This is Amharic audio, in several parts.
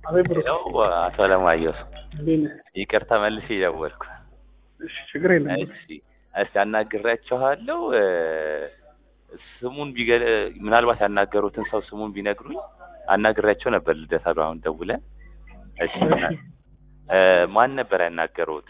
አቤት ብሩክ ሄሎ አቶ አለማየሁ እንዴት ነህ? ይቅርታ መልሼ ደወልኩ። እሺ ችግር የለም እሺ እስቲ አናግራችኋለሁ። እ፣ ስሙን ቢገ ምናልባት ያናገሩትን ሰው ስሙን ቢነግሩኝ አናግራቸው ነበር ልደታ ጋር አሁን ደውለን። እሺ እ፣ ማን ነበር ያናገሩት?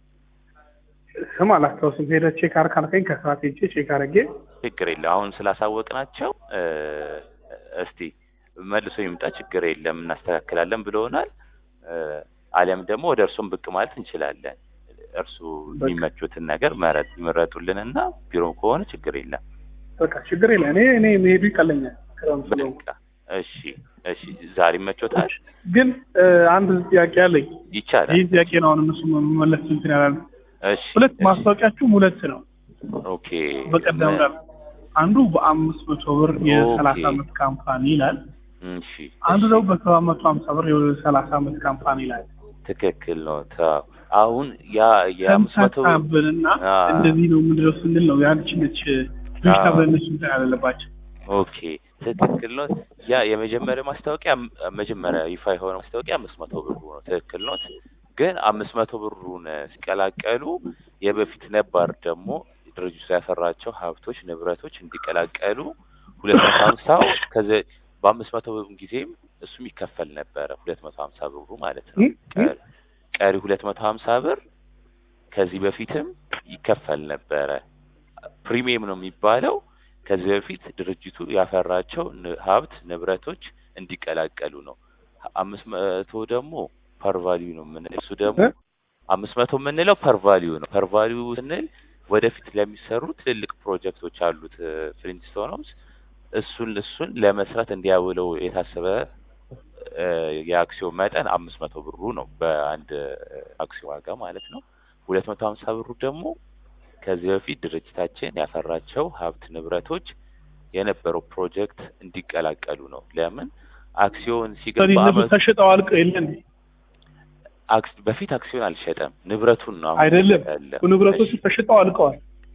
ስም አላስታውስም። ሄደህ ቼክ አድርግ ካልከኝ ከሰዓት ሄጄ ቼክ አድርጌ ችግር የለም አሁን ስላሳወቅናቸው እ፣ እስቲ መልሶ ይምጣ ችግር የለም እናስተካክላለን ብለውናል። እ፣ አሊያም ደግሞ ወደ እርሱም ብቅ ማለት እንችላለን። እርሱ በቃ። የሚመቹትን ነገር መረጥ ይመረጡልንና ቢሮ ከሆነ ችግር የለም። በቃ ችግር የለም። እኔ እኔ መሄዱ ይቀለኛል። ክረምት ስለሆነ በቃ እሺ፣ እሺ ዛሬ ይመቾታል? ግን እ፣ አንድ ጥያቄ አለኝ። ይቻላል። ይህ ጥያቄ ነው አሁን እነሱ መመለስ እንትን ያላሉ። እሺ ሁለት እሺ፣ ማስታወቂያችሁም ሁለት ነው። ኦኬ በቀደም ጋር አንዱ በአምስት መቶ ብር የሰላሳ ኦኬ። አመት ካምፓኒ ይላል። እሺ አንዱ እሺ፣ ደግሞ በሰባት መቶ ሀምሳ ብር የሰላሳ አመት ካምፓኒ ይላል። ትክክል ነው። ታ- አሁን ያ የአምስት መቶ ተምታታብንና አ። እንደዚህ ነው ምንድነው ስንል ነው ያንቺ ነች ልጅ አ። ተብለን እነሱ እንትን ያለባቸው ኦኬ ትክክል ነው። ያ የመጀመሪያው ማስታወቂያ መጀመሪያ ይፋ የሆነ ማስታወቂያ አምስት መቶ ብሩ ነው። ትክክል ነው። ግን አምስት መቶ ብሩን ሲቀላቀሉ የበፊት ነባር ደግሞ ድርጅቱ ያፈራቸው ሀብቶች፣ ንብረቶች እንዲቀላቀሉ ሁለት መቶ ሀምሳው ከዚ በአምስት መቶ ብሩ ጊዜም እሱም ይከፈል ነበረ ሁለት መቶ ሀምሳ ብሩ ማለት ነው። እ? እ? ቀሪ- ቀሪ ሁለት መቶ ሀምሳ ብር ከዚህ በፊትም ይከፈል ነበረ። ፕሪሚየም ነው የሚባለው። ከዚህ በፊት ድርጅቱ ያፈራቸው ን- ሀብት ንብረቶች እንዲቀላቀሉ ነው። አምስት መቶ ደግሞ ፐርቫሊዩ ነው የምንለው። እሱ ደግሞ እ? አምስት መቶ የምንለው ፐርቫሊዩ ነው። ፐርቫሊዩ ስንል ወደፊት ለሚሰሩ ትልልቅ ፕሮጀክቶች አሉት ፍሊንትስቶን ሆምስ እሱን እሱን ለመስራት እንዲያውለው የታሰበ እ፣ የአክሲዮን መጠን አምስት መቶ ብሩ ነው በአንድ እ፣ አክሲዮን ዋጋ ማለት ነው። ሁለት መቶ ሀምሳ ብሩ ደግሞ ከዚህ በፊት ድርጅታችን ያፈራቸው ሀብት ንብረቶች የነበረው ፕሮጀክት እንዲቀላቀሉ ነው። ለምን አክሲዮን ሲገባ ስለዚህ እነሱ በአመቱ ተሽጠው አልቀው የለን አክስ በፊት አክሲዮን አልሸጠም፣ ንብረቱን ነው አሁን አይደለም እየሸጠ ያለው። ንብረቶቹ እሺ፣ ተሽጠው አልቀዋል።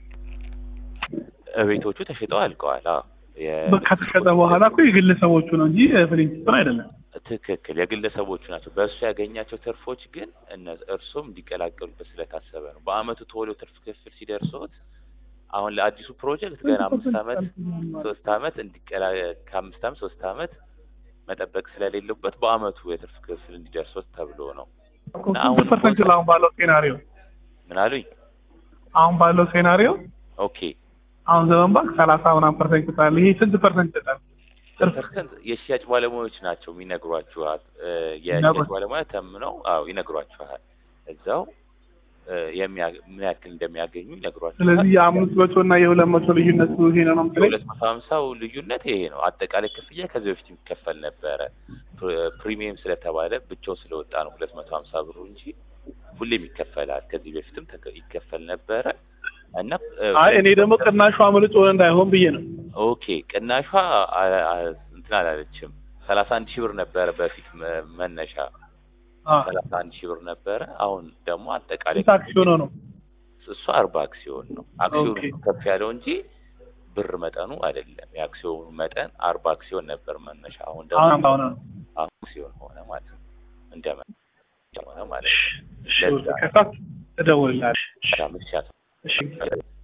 ቤቶቹ ተሽጠው አልቀዋል። አዎ የ- በቃ ከተሸጠ በኋላ እኮ የግለሰቦቹ ነው እንጂ ፍሊንትስቶን አይደለም። ትክክል የግለሰቦቹ ናቸው። በእሱ ያገኛቸው ትርፎች ግን እነ- እርሶም እንዲቀላቀሉበት ስለታሰበ ነው። በአመቱ ቶሎ ትርፍ ክፍል ሲደርሶት አሁን ለአዲሱ ፕሮጀክት ገና አምስት አመት ሶስት አመት እንዲቀላ ከአምስት አመት ሶስት አመት መጠበቅ ስለሌለበት በአመቱ የትርፍ ክፍል እንዲደርሶት ተብሎ ነው። እና አሁን ስንት ፐርሰንት ቦታ- አሁን ባለው ሴናሪዮ ምን አሉኝ? አሁን ባለው ሴናሪዮ ኦኬ አሁን ዘመን ባንክ ሰላሳ ምናምን ፐርሰንት ይሰጣል። ይሄ ስንት ፐርሰንት ይሰጣል? ትርፍ ፐርሰንት የሽያጭ ባለሙያዎች ናቸው የሚነግሯችኋል። እ፣ የሽያጭ ይነግሯል። ባለሙያ ተምነው አዎ ይነግሯችኋል። እዛው እ፣ የሚያ- ምን ያክል እንደሚያገኙ ይነግሯችኋል። ስለዚህ የአምስት መቶ እና የሁለት መቶ ልዩነት ይሄ ነው ነው የምትለኝ? የሁለት መቶ ሀምሳው ልዩነት ይሄ ነው። አጠቃላይ ክፍያ ከዚህ በፊት የሚከፈል ነበረ። ፕ- ፕሪሚየም ስለተባለ ብቻው ስለወጣ ነው ሁለት መቶ ሀምሳ ብሩ እንጂ ሁሌም ይከፈላል። ከዚህ በፊትም ተከ- ይከፈል ነበረ እና እ፣ አይ እኔ ደግሞ ቅናሹ አምልጦ እንዳይሆን ብዬ ነው። ኦኬ ቅናሿ አ- አ- እንትን አላለችም። ሰላሳ አንድ ሺህ ብር ነበረ በፊት መ- መነሻ አ ሰላሳ አንድ ሺህ ብር ነበረ። አሁን ደግሞ አጠቃላይ ስንት አክሲዮን ነው? እሱ አርባ አክሲዮን ነው። አክሲዮኑ ኦኬ። ነው ከፍ ያለው እንጂ ብር መጠኑ አይደለም። የአክሲዮኑ መጠን አርባ አክሲዮን ነበር መነሻ። አሁን ደግሞ አሁን አሁን ነው። አክሲዮን ሆነ ማለት ነው። እንደ መ- ሆነ ማለት ነው። እሺ ለዛ ከሳት እደውልልሃለሁ። በጣም እሺ፣ እሺ